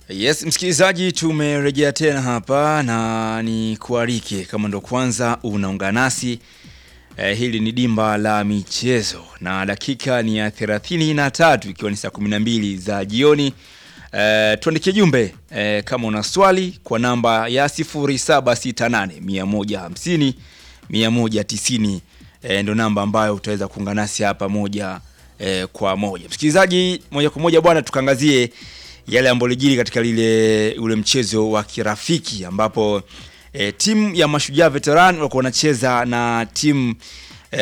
Yes, msikilizaji, tumerejea tena hapa na ni kualike kama ndo kwanza unaungana nasi eh, hili ni dimba la michezo na dakika ni ya 33 ikiwa ni saa 12 za jioni. Eh, tuandikie jumbe eh, kama una swali kwa namba ya 0768 150 190 eh, ndo namba ambayo utaweza kuungana nasi hapa moja eh, kwa moja. Msikilizaji, moja kwa moja bwana, tukaangazie yale ambayo lijiri katika lile ule mchezo wa kirafiki ambapo e, timu ya Mashujaa Veteran walikuwa wanacheza na timu e,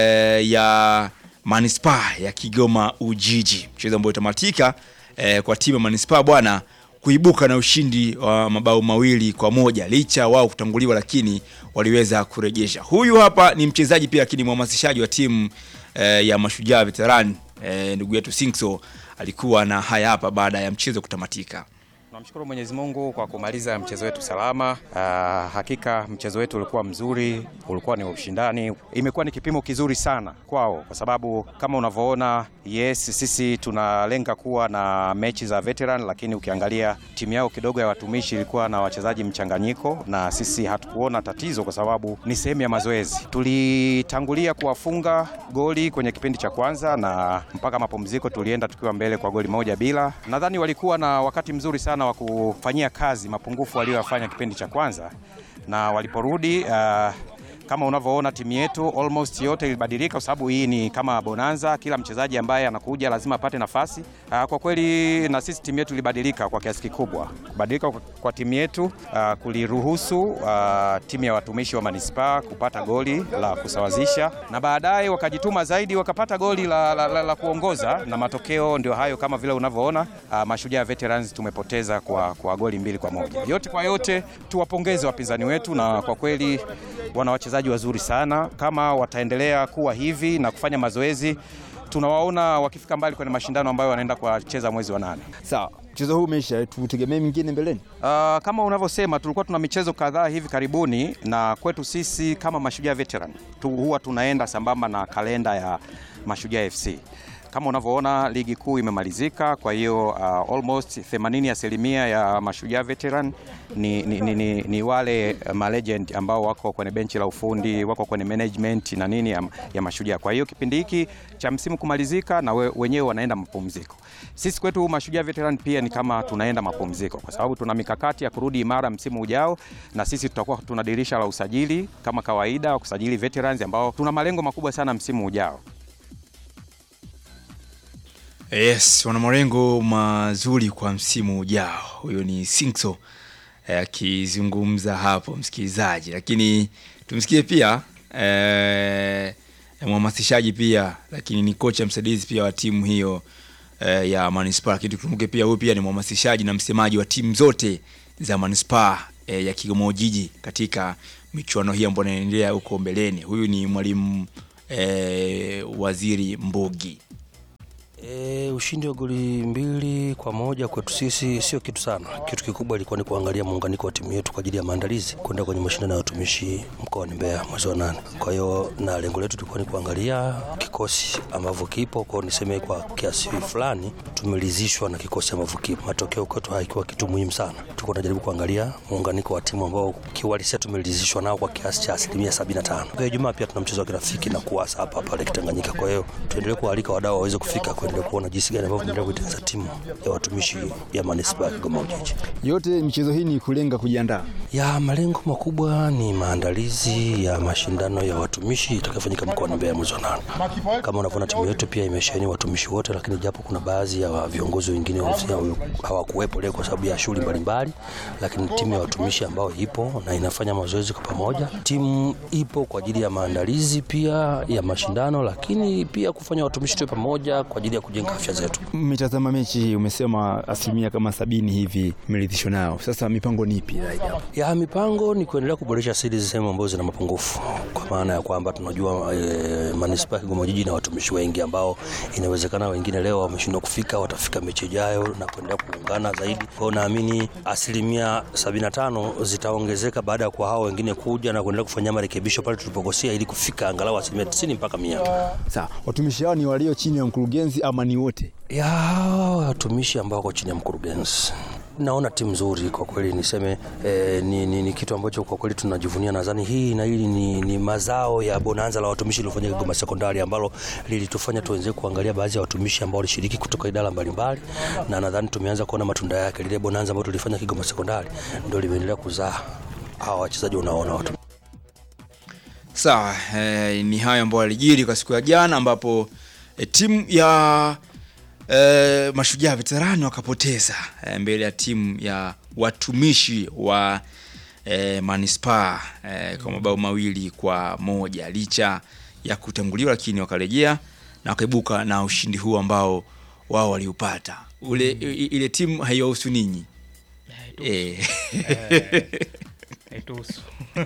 ya Manispaa ya Kigoma Ujiji, mchezo ambao utamatika e, kwa timu ya Manispaa bwana kuibuka na ushindi wa mabao mawili kwa moja licha wao kutanguliwa, lakini waliweza kurejesha. Huyu hapa ni mchezaji pia, lakini mhamasishaji wa timu e, ya Mashujaa Veteran e, ndugu yetu Singso alikuwa na haya hapa baada ya mchezo kutamatika. Tunamshukuru Mwenyezi Mungu kwa kumaliza mchezo wetu salama. Uh, hakika mchezo wetu ulikuwa mzuri, ulikuwa ni ushindani, imekuwa ni kipimo kizuri sana kwao, kwa sababu kama unavyoona, yes, sisi tunalenga kuwa na mechi za veteran, lakini ukiangalia timu yao kidogo ya watumishi ilikuwa na wachezaji mchanganyiko, na sisi hatukuona tatizo kwa sababu ni sehemu ya mazoezi. Tulitangulia kuwafunga goli kwenye kipindi cha kwanza na mpaka mapumziko tulienda tukiwa mbele kwa goli moja bila. Nadhani walikuwa na wakati mzuri sana wa kufanyia kazi mapungufu walioyafanya kipindi cha kwanza, na waliporudi uh, kama unavyoona timu yetu almost yote ilibadilika, kwa sababu hii ni kama bonanza. Kila mchezaji ambaye anakuja lazima apate nafasi. Uh, kwa kweli na sisi timu yetu ilibadilika kwa kiasi kikubwa. Kubadilika kwa, kwa timu yetu uh, kuliruhusu uh, timu ya watumishi wa manispaa kupata goli la kusawazisha, na baadaye wakajituma zaidi wakapata goli la, la, la, la kuongoza, na matokeo ndio hayo kama vile unavyoona. Uh, Mashujaa Veterans tumepoteza kwa, kwa goli mbili kwa moja. Yote kwa yote tuwapongeze wapinzani wetu, na kwa kweli wana wachezaji wazuri sana. Kama wataendelea kuwa hivi na kufanya mazoezi, tunawaona wakifika mbali kwenye mashindano ambayo wanaenda kucheza mwezi wa nane. Sawa, mchezo huu umeisha, tutegemee mingine mbeleni. Uh, kama unavyosema tulikuwa tuna michezo kadhaa hivi karibuni, na kwetu sisi kama Mashujaa Veteran tu, huwa tunaenda sambamba na kalenda ya Mashujaa FC kama unavyoona ligi kuu imemalizika, kwa hiyo uh, almost 80 asilimia ya Mashujaa Veteran ni, ni, ni, ni, ni wale malegend ambao wako kwenye benchi la ufundi, wako kwenye management na nini ya, ya Mashujaa. Kwa hiyo kipindi hiki cha msimu kumalizika na we, wenyewe wanaenda mapumziko. Sisi kwetu Mashujaa Veteran pia ni kama tunaenda mapumziko, kwa sababu tuna mikakati ya kurudi imara msimu ujao, na sisi tutakuwa tuna dirisha la usajili kama kawaida, kusajili veterans ambao tuna malengo makubwa sana msimu ujao. Yes, wana malengo mazuri kwa msimu ujao. Huyo ni Singso akizungumza eh, hapo msikilizaji, lakini tumsikie pia eh, mhamasishaji pia, lakini ni kocha msaidizi pia wa timu hiyo eh, ya Manispaa. Lakini tukumbuke pia huyu pia ni mhamasishaji na msemaji wa timu zote za Manispaa eh, ya Kigoma Ujiji katika michuano hii ambayo inaendelea huko mbeleni. Huyu ni mwalimu eh, Waziri Mbogi. E, ushindi wa goli mbili kwa moja kwetu sisi sio kitu sana. Kitu kikubwa ilikuwa ni kuangalia muunganiko wa timu yetu kwa ajili ya maandalizi kwenda kwenye mashindano ya watumishi mkoani Mbeya mwezi wa nane. Kwa hiyo na lengo letu tulikuwa ni kuangalia kikosi ambavyo kipo kwao, niseme kwa kiasi fulani tumelizishwa na kikosi ambavyo kipo. Matokeo kwetu haikuwa kitu muhimu sana, tulikuwa tunajaribu kuangalia muunganiko wa timu ambao kiuhalisia tumelizishwa nao kwa kiasi cha asilimia 75. Kwa hiyo Ijumaa pia tuna mchezo wa kirafiki na kuasa hapa pale Kitanganyika. Kwa hiyo tuendelee kualika wadau waweze kufika kwenye kuona jinsi gani ambavyo tunaendelea kuitengeneza timu ya watumishi ya manispaa ya Kigoma Ujiji. Yote michezo hii ni kulenga kujiandaa ya malengo makubwa ni maandalizi ya mashindano ya watumishi itakayofanyika mkoani Mbeya mwezi wa nane. Kama unavyoona timu yetu pia imesheheni watumishi wote, lakini japo kuna baadhi ya viongozi wengine hawakuwepo leo kwa sababu ya shughuli mbalimbali, lakini timu ya watumishi ambayo ipo na inafanya mazoezi kwa pamoja. Timu ipo kwa ajili ya maandalizi pia ya mashindano, lakini pia kufanya watumishi tuwe pamoja kwa ajili ya kujenga afya zetu. Mmetazama mechi, umesema asilimia kama sabini hivi mmeridhishwa nao. Sasa mipango ni ipi zaidi hapo? Ya mipango ni kuendelea kuboresha siri sehemu ambazo zina mapungufu, kwa maana ya kwamba tunajua e, manispaa ya Kigoma Ujiji na watumishi wengi ambao inawezekana wengine leo wameshindwa kufika, watafika mechi ijayo na kuendelea kuungana zaidi. Kwa hiyo naamini asilimia 75 zitaongezeka baada ya kwa hao wengine kuja na kuendelea kufanya marekebisho pale tulipokosea, ili kufika angalau asilimia 90 mpaka 100. Sawa, watumishi hao ni walio chini ya mkurugenzi ama ni wote? ya watumishi ambao wako chini ya mkurugenzi naona timu nzuri kwa kweli, niseme eh, ni, ni, ni kitu ambacho kwa kweli tunajivunia. Nadhani hii na hili ni, ni mazao ya bonanza la watumishi lilofanyika Kigoma Sekondari, ambalo lilitufanya tuweze kuangalia baadhi ya watumishi ambao walishiriki kutoka idara mbalimbali, na nadhani tumeanza kuona matunda yake. Lile bonanza ambalo tulifanya Kigoma Sekondari ndio limeendelea kuzaa hawa wachezaji unaona watu Sawa, eh, ni hayo ambayo yalijiri kwa siku ya jana ambapo eh, timu ya eh, Mashujaa veterani wakapoteza eh, mbele ya timu ya watumishi wa eh, manispaa eh, kwa mabao mawili kwa moja licha ya kutanguliwa, lakini wakarejea na wakaibuka na ushindi huu ambao wao waliupata. Ule i- ile timu haiwahusu ninyi eh. haituhusu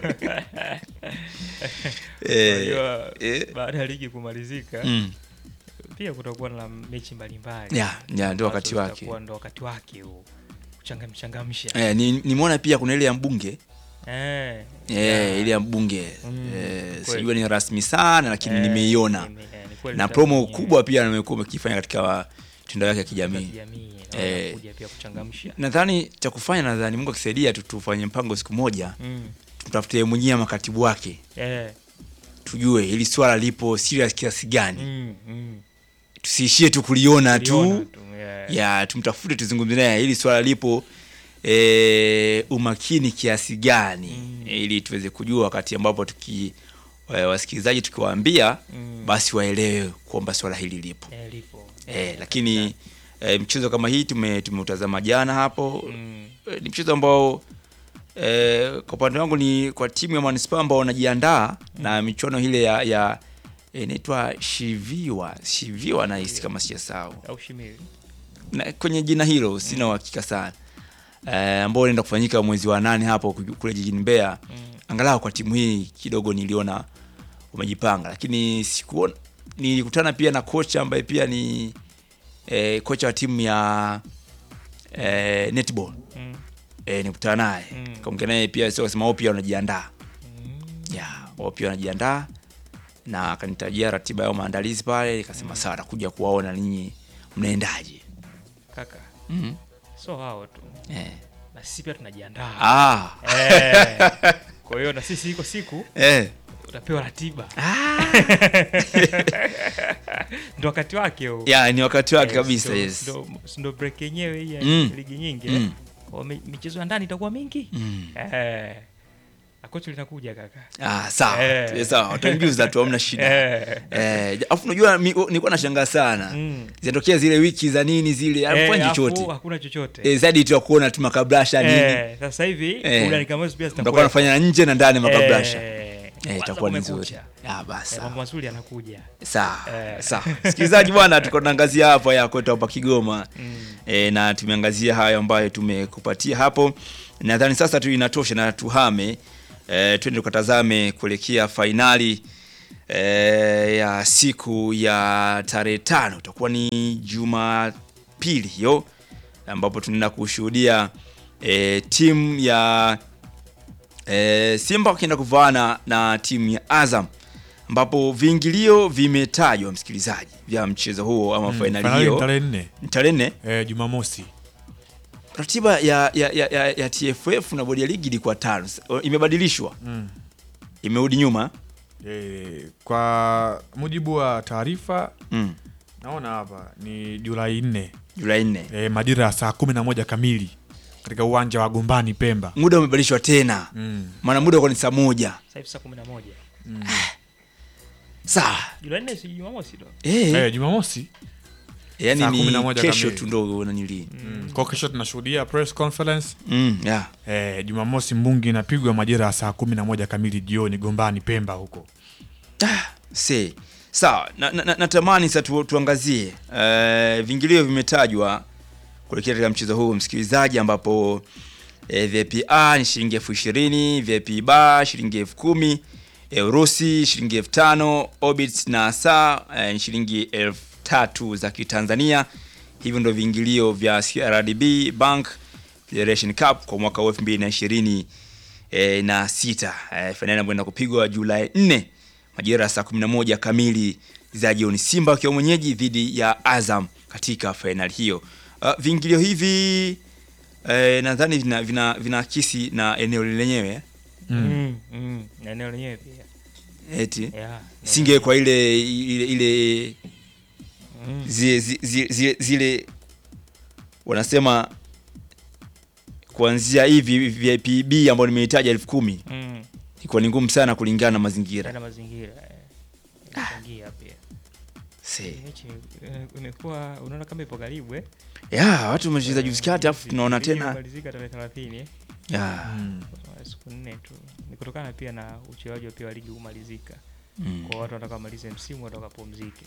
Eh, Unajua, eh. baada ya ligi kumalizika Mm. pia kutakuwa na mechi mbalimbali Ya, ya, ndio wakati ambazo wake. zitakuwa ndo wakati wake huu kuchangamshangamsha Eh, ni nimeona pia kuna ile ya mbunge Eh, Eh, ile ya mbunge Mm, eh, kweli. sijua ni rasmi sana lakini eh, nimeiona nime- eh, ni kweli na itakuwa promo ni- kubwa pia nimekuwa mkifanya katika mitandao yake ya za kijamii. kijamii na Eh. wanakuja pia kuchangamsha Nadhani cha kufanya, nadhani Mungu akisaidia tu tufanye mpango siku moja, Mm, tumtafute mwenyewe makatibu wake, eh, tujue hili swala lipo serious kiasi gani, mm, mm. tusiishie tu kuliona Tuliona tu tu, eh. ya tumtafute, tuzungumze naye hili swala lipo e, umakini kiasi gani Mm. ili tuweze kujua wakati ambapo tuki e, wasikilizaji tukiwaambia Mm. basi waelewe kwamba swala hili lipo Eh, lipo e, lakini e, mchezo kama hii tume tumeutazama jana hapo Mm, e, ni mchezo ambao e, kwa upande wangu ni kwa timu ya manispaa ambao wanajiandaa na michuano ile ya, ya eh, inaitwa shiviwa shiviwa nahisi kama sijasahau au shimili na kwenye jina hilo sina uhakika sana eh, ambao unaenda kufanyika mwezi wa nane hapo ku- kule jijini Mbeya. Mm. Angalau kwa timu hii kidogo niliona wamejipanga, lakini sikuona. Nilikutana pia na kocha ambaye pia ni eh, kocha wa timu ya eh, netball Mm, eh, nikutana naye Mm. kaongea naye pia, sio kasema wao pia wanajiandaa mm. ya wao pia wanajiandaa, na akanitajia ratiba yao maandalizi pale, nikasema sawa, nakuja kuwaona ninyi mnaendaje. kaka mm so hao tu eh. na sisi pia tunajiandaa Ah. Eh, kwa hiyo na sisi iko siku Eh. utapewa ratiba ndo wakati wake huu Ya, ni wakati wake Eh, kabisa ndo- yes. ndo- ndo break yenyewe hii ya Mm. ligi nyingi Mm. eh. Kwa mi- michezo ya ndani itakuwa mingi Mm. eh. na kocha linakuja kaka Ah, sawa. Eh. Eh, Sawa, utanijuza tu hamna shida. Eh. Eh, afu unajua mi- nilikuwa nashangaa sana. Mm. Zinatokea zile wiki za nini zile, Eh, hafanyi afu chochote. hakuna chochote Eh, zaidi tu ya kuona tu makabrasha nini. Eh, sasa hivi Eh. burudani kama hizo pia Mtakuwa zitakuwa nafanya nje na ndani makabrasha. Eh, Eh, kwanza itakuwa ni kumekucha. nzuri. Ah, basi. Eh, sawa. mambo mazuri yanakuja Sawa. Eh. Sawa. Sikilizaji bwana, tuko tunaangazia hapa ya kwetu hapa Kigoma. Mm. E, na tumeangazia hayo ambayo tumekupatia hapo. Nadhani sasa tu inatosha na tuhame e, twende tukatazame kuelekea fainali e, ya siku ya tarehe tano itakuwa ni Jumapili hiyo ambapo tunaenda kushuhudia e, timu ya e, Simba wakienda kuvaana na timu ya Azam ambapo viingilio vimetajwa msikilizaji vya mchezo huo ama Mm, fainali fainali hiyo tarehe nne tarehe nne eh, Jumamosi. ratiba ya, ya, ya, ya, ya TFF na bodi ya ligi ilikuwa tano, S- imebadilishwa, Mm. imerudi nyuma Eh, kwa mujibu wa taarifa mm. naona hapa ni Julai nne Julai nne. eh, majira ya saa kumi na moja kamili katika uwanja wa Gombani Pemba. Muda umebadilishwa tena, Mm. maana muda ulikuwa ni saa moja. Sasa hivi saa kumi na moja Sawa Julai nne si Jumamosi ndo eh, Eh, Jumamosi yani saa ni 11 kesho kamili. tu ndo nanili mm. kwa kesho tunashuhudia press conference mm, yeah. eh, Jumamosi mbungi inapigwa majira ya saa kumi na moja kamili jioni Gombani Pemba huko. Se. Sawa, na, na, na, natamani sasa tu, tuangazie uh, vingilio vimetajwa kuelekea katika mchezo huu msikilizaji, ambapo eh, VIP A ni shilingi elfu ishirini, VIP B shilingi elfu kumi, eh, Urusi shilingi elfu tano, Orbit na saa eh, ni shilingi elfu tatu za Kitanzania. Hivyo ndio viingilio vya CRDB Bank Federation Cup kwa mwaka wa 2026 eh, na sita. Eh, fainali ambayo inaenda kupigwa Julai 4 majira ya saa 11 kamili za jioni, Simba wakiwa mwenyeji dhidi ya Azam katika fainali hiyo. Uh, viingilio hivi eh, nadhani vina vina vinaakisi na eneo lenyewe Mm, mm, na eneo lenyewe pia eti yeah, singe kwa ile ile, ile mm. zile, zile, zile, zile wanasema kuanzia hivi VIP B ambayo nimeitaja elfu kumi Mm. ilikuwa ni ngumu sana kulingana na mazingira. na mazingira eh, inachangia pia Se. mechi eh, imekuwa unaona kama ipo karibu eh Ya, watu wamecheza juzi kati alafu tunaona Ligi tena imemalizika tarehe 30 eh ya. Kwa siku nne tu ni kutokana pia na uchelewaji wa pia wa ligi kumalizika Mm. kwa watu wanataka wamalize msimu watu wakapumzike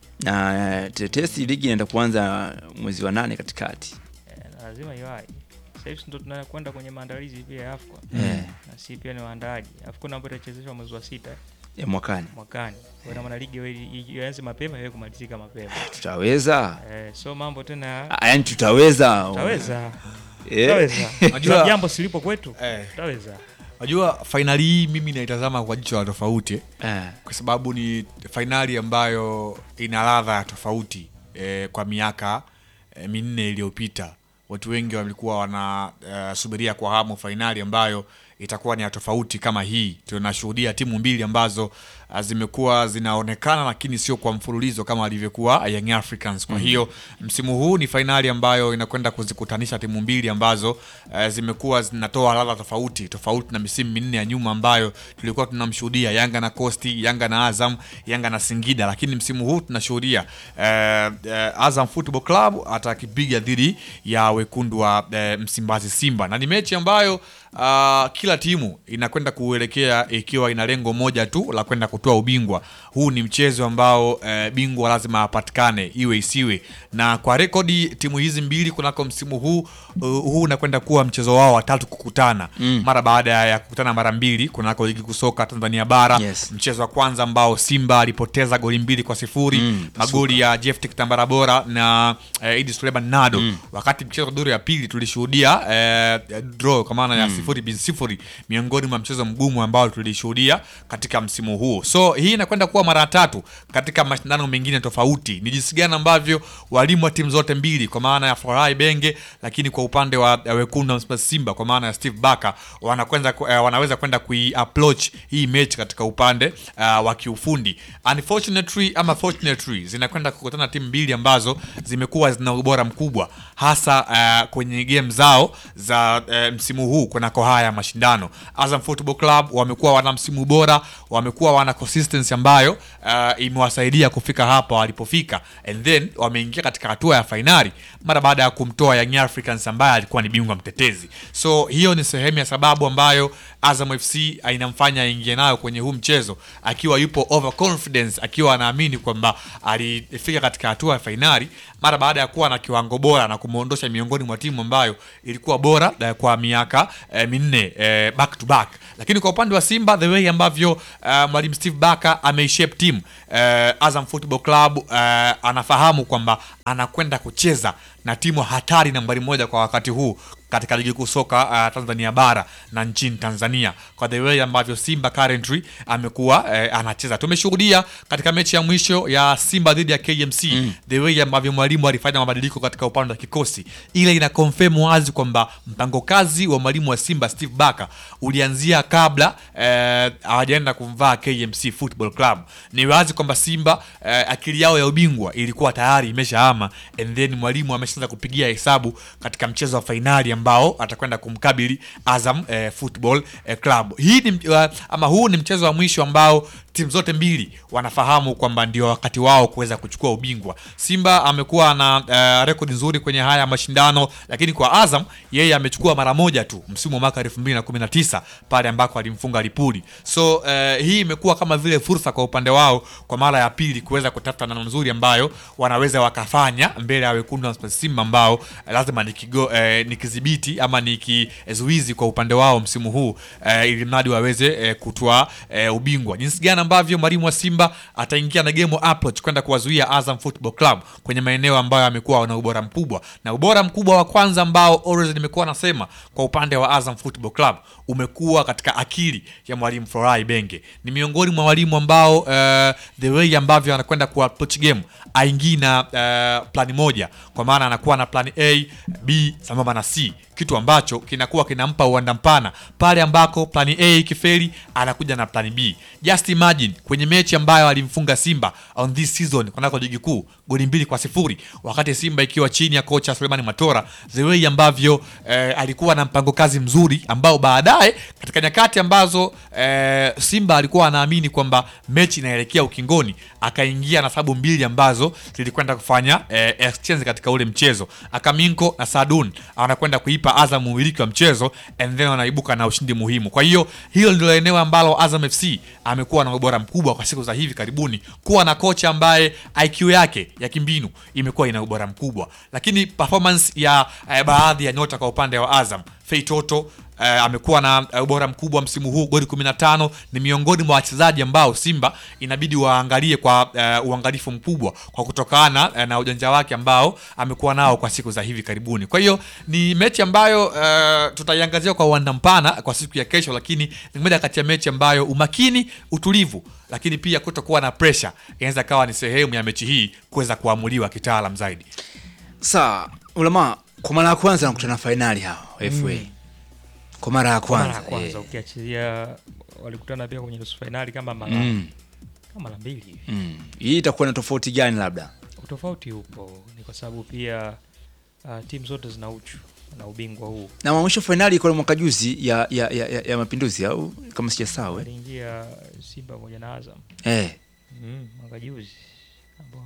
Na eh, tetesi ligi inaenda kuanza mwezi wa nane katikati. eh, na lazima iwai sasa hivi ndo tunakwenda kwenye maandalizi pia ya AFCON Eh, na si pia ni waandaaji AFCON ambayo itachezeshwa mwezi wa sita ya mwakani. mwakani kwa ina maana ligi iwe- i- ianze mapema iwe kumalizika mapema Tutaweza? eh, so mambo tena Ah, Yaani tutaweza. tutaweza Eh. tutaweza Unajua- Kuna jambo silipo kwetu Eh. tutaweza Unajua fainali hii mimi naitazama kwa jicho la tofauti Eh. kwa sababu ni fainali ambayo ina ladha ya tofauti eh, kwa miaka eh, minne iliyopita watu wengi walikuwa wanasubiria kwa hamu fainali ambayo itakuwa ni ya tofauti kama hii tunashuhudia timu mbili ambazo ah, zimekuwa zinaonekana lakini sio kwa mfululizo kama alivyokuwa Young Africans kwa hiyo msimu huu ni fainali ambayo inakwenda kuzikutanisha timu mbili ambazo eh, zimekuwa zinatoa ladha tofauti tofauti na misimu minne ya nyuma ambayo tulikuwa tunamshuhudia Yanga na Costi, Yanga na Azam, Yanga na Singida, lakini msimu huu tunashuhudia eh, eh, Azam Football Club atakipiga dhidi ya wekundu wa eh, Msimbazi Simba, na ni mechi ambayo ah, kila timu inakwenda kuelekea ikiwa ina lengo moja tu la kwenda kutoa ubingwa. Huu ni mchezo ambao eh, bingwa lazima apatikane iwe isiwe, na kwa rekodi timu hizi mbili kunako msimu huu uh, huu unakwenda kuwa mchezo wao wa tatu kukutana Mm. mara baada ya kukutana mara mbili kunako ligi kusoka Tanzania bara Yes. mchezo wa kwanza ambao Simba alipoteza goli mbili kwa sifuri Mm, magoli ya Jeff Kitambara bora na eh, Idi Suleiman Nado wakati mchezo duru ya pili tulishuhudia eh, draw kwa maana ya sifuri bin sifuri miongoni mwa mchezo mgumu ambao tulishuhudia katika msimu huu so hii inakwenda kuwa mara ya tatu katika mashindano mengine tofauti ni jinsi gani ambavyo walimu wa timu zote mbili kwa maana ya Forai Benge lakini kwa upande wa ya wekundu wa Msimbazi Simba kwa maana ya Steve Barker wanakwenda ku- eh, wanaweza kwenda kui approach hii mechi katika upande uh, wa kiufundi unfortunately ama fortunately zinakwenda kukutana timu mbili ambazo zimekuwa zina ubora mkubwa hasa uh, kwenye game zao za uh, msimu huu kunako haya mashindano Azam Football Club wamekuwa wana msimu bora wamekuwa wana consistency ambayo uh, imewasaidia kufika hapa walipofika and then wameingia katika hatua ya fainali mara baada ya kumtoa Young Africans ambaye alikuwa ni bingwa mtetezi so hiyo ni sehemu ya sababu ambayo Azam FC inamfanya aingie nayo kwenye huu mchezo akiwa yupo overconfidence akiwa anaamini kwamba alifika katika hatua ya fainali mara baada ya kuwa na kiwango bora na kumwondosha miongoni mwa timu ambayo ilikuwa bora eh, kwa miaka eh, minne eh, back to back lakini kwa upande wa Simba the way ambavyo eh, mwalimu Steve Barker ameishape team eh, Azam Football Club eh, anafahamu kwamba anakwenda kucheza na timu hatari nambari moja kwa wakati huu katika ligi kuu soka uh, Tanzania bara na nchini Tanzania kwa the way ambavyo Simba currently amekuwa eh, anacheza. Tumeshuhudia katika mechi ya mwisho ya Simba dhidi ya KMC mm. the way ambavyo mwalimu alifanya mabadiliko katika upande wa kikosi, ile ina confirm wazi kwamba mpango kazi wa mwalimu wa Simba Steve Barker ulianzia kabla eh, hawajaenda kumvaa KMC Football Club. Ni wazi kwamba Simba eh, akili yao ya ubingwa ilikuwa tayari imeshaama and then mwalimu ameshaanza kupigia hesabu katika mchezo wa fainali ambao atakwenda kumkabili Azam eh, Football eh, Club. Hii ni uh, ama huu ni mchezo wa mwisho ambao timu zote mbili wanafahamu kwamba ndio wakati wao kuweza kuchukua ubingwa. Simba amekuwa na uh, rekodi nzuri kwenye haya mashindano, lakini kwa Azam yeye amechukua mara moja tu msimu wa mwaka 2019 pale ambako alimfunga Lipuli. So uh, hii imekuwa kama vile fursa kwa upande wao kwa mara ya pili kuweza kutafuta namna nzuri ambayo wanaweza wakafanya mbele ya wekundu wa Msimbazi Simba ambao eh, lazima nikigo, eh, nikidhibiti ama nikizuizi kwa upande wao msimu huu eh, ili mradi waweze eh, kutoa eh, ubingwa. Jinsi gani ambavyo mwalimu wa Simba ataingia na game approach kwenda kuwazuia Azam Football Club kwenye maeneo ambayo amekuwa na ubora mkubwa, na ubora mkubwa wa kwanza ambao always nimekuwa nasema kwa upande wa Azam Football Club umekuwa katika akili ya mwalimu Florai Benge. Ni miongoni mwa walimu ambao uh, the way ambavyo anakwenda ku approach game aingii na uh, plani moja, kwa maana anakuwa na plani A, B sambamba na C kitu ambacho kinakuwa kinampa uwanda mpana pale ambako plani A ikifeli anakuja na plani B. Just imagine kwenye mechi ambayo alimfunga Simba on this season kunako ligi kuu goli mbili kwa sifuri wakati Simba ikiwa chini ya kocha Suleiman Matora, the way ambavyo eh, alikuwa na mpango kazi mzuri ambao baadaye katika nyakati ambazo eh, Simba alikuwa anaamini kwamba mechi inaelekea ukingoni, akaingia na sababu mbili ambazo zilikwenda kufanya eh, exchange katika ule mchezo. Akaminko na Sadun anakwenda kuipa Azam umiliki wa mchezo and then wanaibuka na ushindi muhimu. Kwa hiyo hilo ndilo eneo ambalo Azam FC amekuwa na ubora mkubwa kwa siku za hivi karibuni, kuwa na kocha ambaye IQ yake ya kimbinu imekuwa ina ubora mkubwa, lakini performance ya eh, baadhi ya nyota kwa upande wa Azam Fei Toto eh, amekuwa na eh, ubora mkubwa msimu huu, goli 15 ni miongoni mwa wachezaji ambao Simba inabidi waangalie kwa eh, uangalifu mkubwa kwa kutokana eh, na ujanja wake ambao amekuwa nao kwa siku za hivi karibuni. Kwa hiyo ni mechi ambayo eh, tutaiangazia kwa uwanda mpana kwa siku ya kesho, lakini ni moja kati ya mechi ambayo umakini, utulivu, lakini pia kutokuwa na pressure inaweza kawa ni sehemu ya mechi hii kuweza kuamuliwa kitaalam zaidi. Sawa, ulama kwa mara ya kwanza nakutana fainali hao FA. Kwa mara ya Kwa mara kwanza. ya kwanza eh. ukiachilia walikutana pia kwenye nusu fainali kama mara Mm. kama mara mbili hivi. Mm. Hii itakuwa na tofauti gani labda? Utofauti upo ni kwa sababu pia uh, timu zote zina uchu na ubingwa huu. Na mwisho fainali iko mwaka juzi ya ya, ya, ya, ya Mapinduzi au kama sijasahau eh. Waliingia Simba pamoja na Azam Eh. mm, mwaka juzi ambao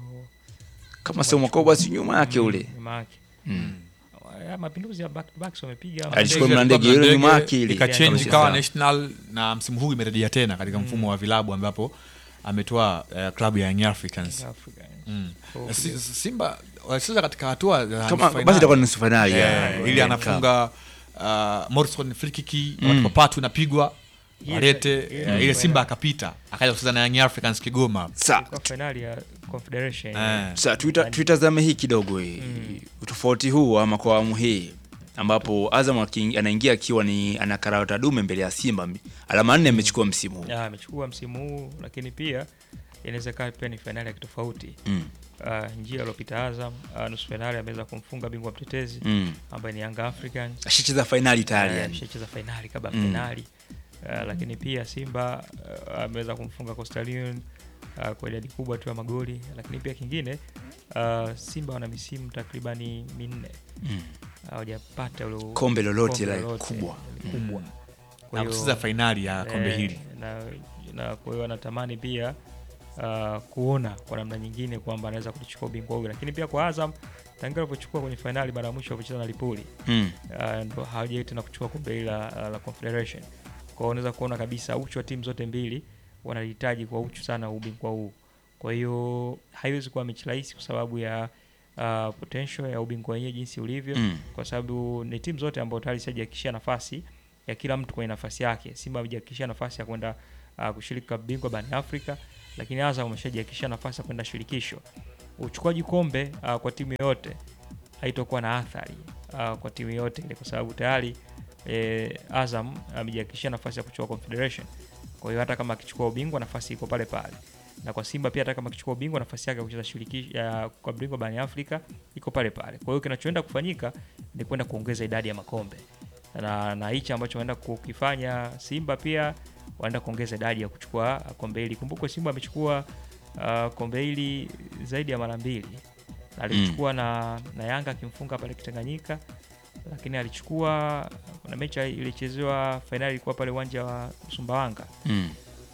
Kama sio mwaka huu basi nyuma yake ule. nyuma yake Mm. ya mapinduzi ya back to back so wamepiga Alichukua Mandege- mlandege Ndege, ile nyuma yake ile. ikachange Kama ikawa sijasahau. national na msimu huu imerejea tena katika mfumo wa vilabu ambapo ametoa uh, klabu ya Young Africans Africa. mm. So, Si- Simba walicheza katika hatua za Kama nusu basi itakuwa finali. ni nusu fainali. Eh, ya- ili ya- anafunga uh, Morrison free kick Mm. mm. patu inapigwa Yes, walete yes, eh, yes. ile Simba akapita akaja kucheza na Young Africans Kigoma Sa, ilikuwa finali ya Confederation Eh. sa tuita- tuitazame hii kidogo hii. Mm. Utofauti huu ama kwa awamu hii ambapo Azam aki- anaingia akiwa ni ana karata dume mbele ya Simba. Alama nne amechukua msimu huu. Ya, amechukua msimu huu lakini pia inaweza kaa pia ni fainali ya kitofauti Mm. uh, njia aliopita Azam uh, nusu fainali ameweza kumfunga bingwa mtetezi Mm. ambaye ni Young Africans Ashacheza fainali tayari Eh, yani. ameshacheza fainali kabla ya Mm. fainali uh, lakini pia Simba uh, ameweza kumfunga Coastal Union uh, kwa idadi kubwa tu ya magoli, lakini pia kingine uh, Simba wana misimu takribani minne Mm. hawajapata ule Kombe lolote kombe la lolote kubwa. kubwa. Kwa na hiyo, kucheza fainali ya kombe eh, hili na, na kwa hiyo anatamani pia uh, kuona kwa namna nyingine kwamba anaweza kulichukua ubingwa huyu, lakini pia kwa Azam tangia alivyochukua kwenye fainali mara ya mwisho wakicheza na Lipuli Mm. uh, ndo hawajai tena kuchukua kombe hili la, la Confederation. Kwa hiyo unaweza kuona kabisa uchu wa timu zote mbili wanahitaji kwa uchu sana ubingwa huu. Kwa hiyo haiwezi kuwa mechi rahisi kwa sababu ya uh, potential ya ubingwa wenyewe jinsi ulivyo Mm. kwa sababu ni timu zote ambao tayari zishajihakikishia nafasi ya kila mtu kwenye nafasi yake. Simba amejihakikishia nafasi ya kwenda uh, kushiriki klabu bingwa barani Afrika, lakini Azam ameshajihakikishia nafasi ya kwenda shirikisho. Uchukuaji kombe uh, kwa timu yoyote haitokuwa na athari uh, kwa timu yote ile, kwa sababu tayari eh, Azam amejihakikishia nafasi ya kuchukua Confederation. Kwa hiyo hata kama akichukua ubingwa nafasi iko pale pale, na kwa Simba pia hata kama akichukua ubingwa nafasi yake ya kucheza shirikisho ya kwa bingwa barani Afrika iko pale pale. Kwa hiyo kinachoenda kufanyika ni kwenda kuongeza idadi ya makombe na, na hichi ambacho wanaenda kukifanya Simba pia wanaenda kuongeza idadi ya kuchukua kombe hili. Kumbukwe Simba amechukua uh, kombe hili zaidi ya mara mbili Na alichukua na, na Yanga akimfunga pale Kitanganyika, lakini alichukua kuna mechi ilichezewa fainali ilikuwa pale uwanja wa Sumbawanga Mm.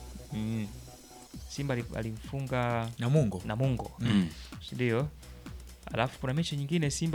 mm. Simba ali- alimfunga Namungo Namungo Mm. si ndio? Alafu kuna mechi nyingine Simba